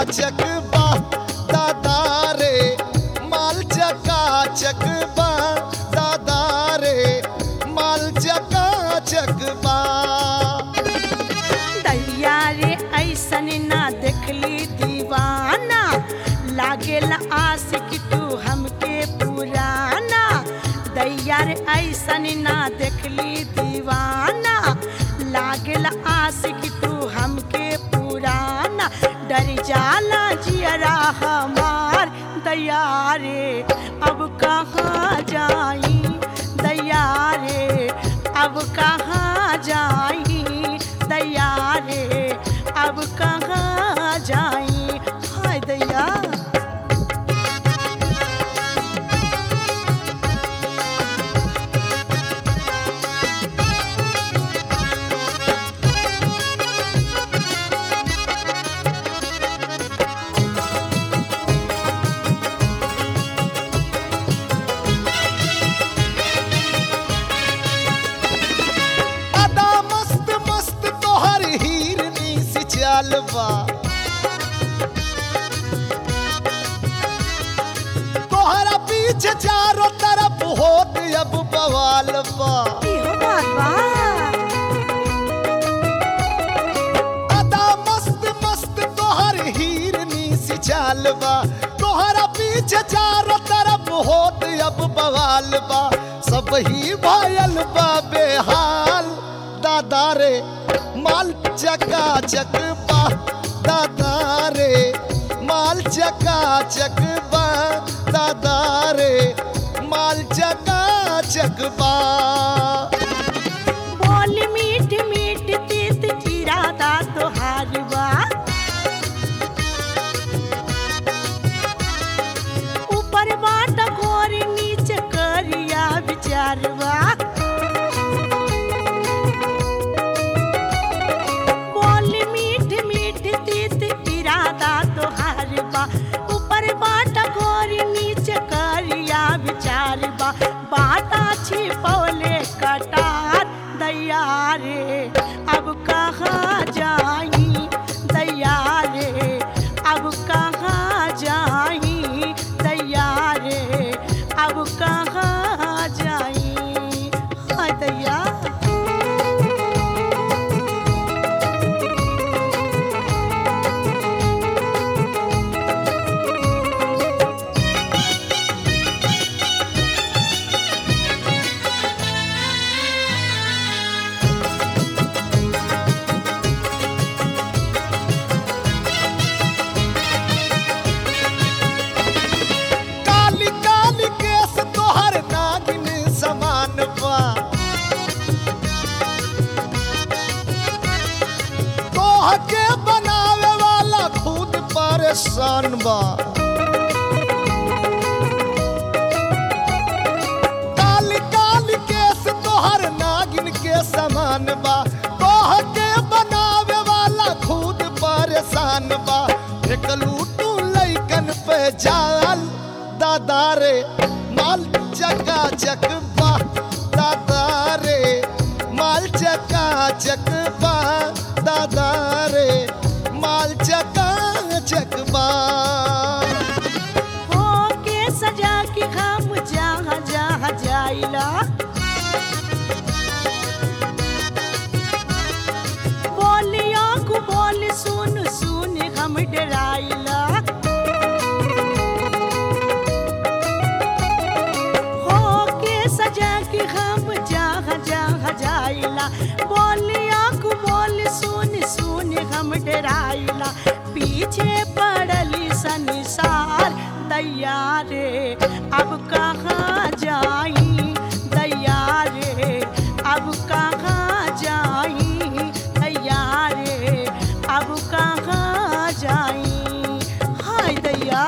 चकबा दादा रे माल चका चकबा दादा रे माल चका चकबा दैया रे ऐसन ना देखली दीवाना लागेला आशिक तू हमके पुराना दैया रे ऐसन ना देखली दीवाना लागेला आशिक तू हमके पुराना डर जाला जियरा हमार दैया रे अब कहाँ जाई दैया रे अब कहाँ जाई दैया रे अब कहाँ जाई हाय दैया अदा मस्त मस्त तोहर हीरनी सी चालबा तोहरा पीछे चारों तरफ होत अब बवाल बा इहो बात बा अदा मस्त मस्त तोहर हीरनी सी चालबा तोहरा पीछे चारों तरफ होत अब बवाल बा सब ही भायल बा बेहाल दादा रे माल चका चक बा दादा रे माल चका चक बा दादा रे माल चका चक बा बोल मीठ मीठ तीत इरादा तोहार बा ऊपर बाट घोर नीचे करिया विचारवा बोल मीठ मीठ तीत इरादा तोहार बा ऊपर बाट घोर नीचे करिया विचार बा बाटा छिपौले कटार दैया रे अब कहाँ जाई दैया रे अब कहाँ जाई दैया रे अब कहाँ जाई हाय दैया काली काली केस तोहर नागिन समान बा तोह के बनावे वाला खुद परेशान बा काली काली केस तोहर नागिन के समान बा तोह के बनावे वाला खुद परेशान बा फेकलू तू लैकन पे जाल दादा रे माल चका चक बा दादा रे माल चका चक बा दादा रे माल चका चक बा हो के सजा के हम जहाँ जहाँ जाइला बोलिया को बोल सुन सुन हम डराइला हो के सजा के हम जहाँ जहाँ जाइला बोलिया को बोल सुन सुन हम डराइला पीछे पड़ली संसार दैया रे अब कहाँ जाई दैया रे अब कहाँ जाई दैया रे अब कहाँ जाई हाय दैया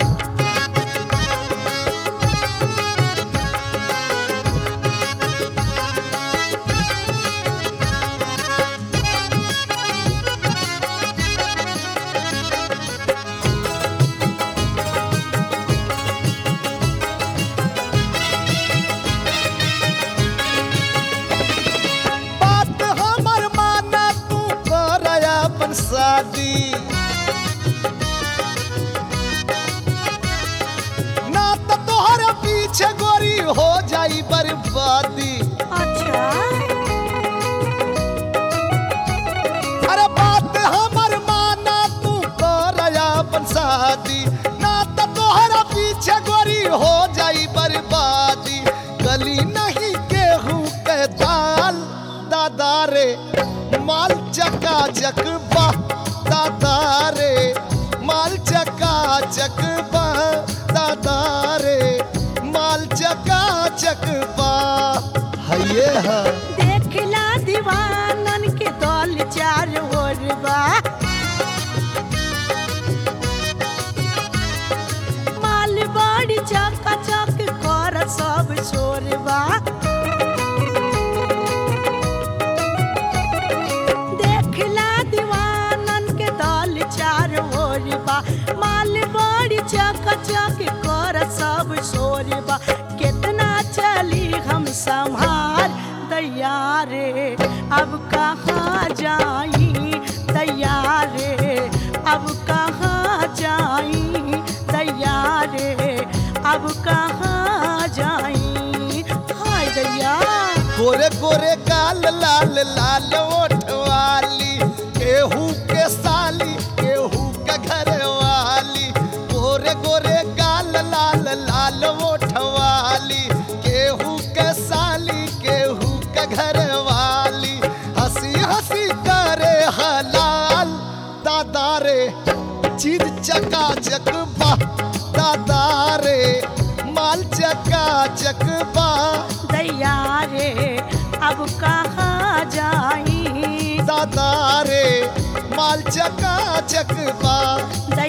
बात हमर माना तू कर अपन शादी बर्बादी अच्छा अरे बात हमर माना तू करया अपन शादी ना तो तोहरा पीछे गोरी हो जाई बर्बादी गली नहीं गेहूं के दाल दादा रे माल चका चक बा दादा रे माल चका चक बा दादा रे माल चका चक बा हये हा देखला दीवानन के दल चार ओर बा माल बड़ी चका चक कर सब छोरबा देखला दीवानन के दल चार ओर बा माल बड़ी चका चक कर सब छोरबा कितना चली हम संभार दैया रे अब कहाँ जाई दैया रे अब कहाँ जाई दैया रे अब कहाँ जाई हाय दैया गोरे गोरे गाल लाल लाल ओठ वाली केहू के साली केहू के घर वाली गोरे गोरे गाल लाल लाल ओठ वाली केहू के साली केहू के घर वाली हंसी हंसी करे हलाल दादा रे चीज चका चक बा दादा रे माल चका चक बा दैया रे अब कहाँ जाई दादा रे माल चका चक बा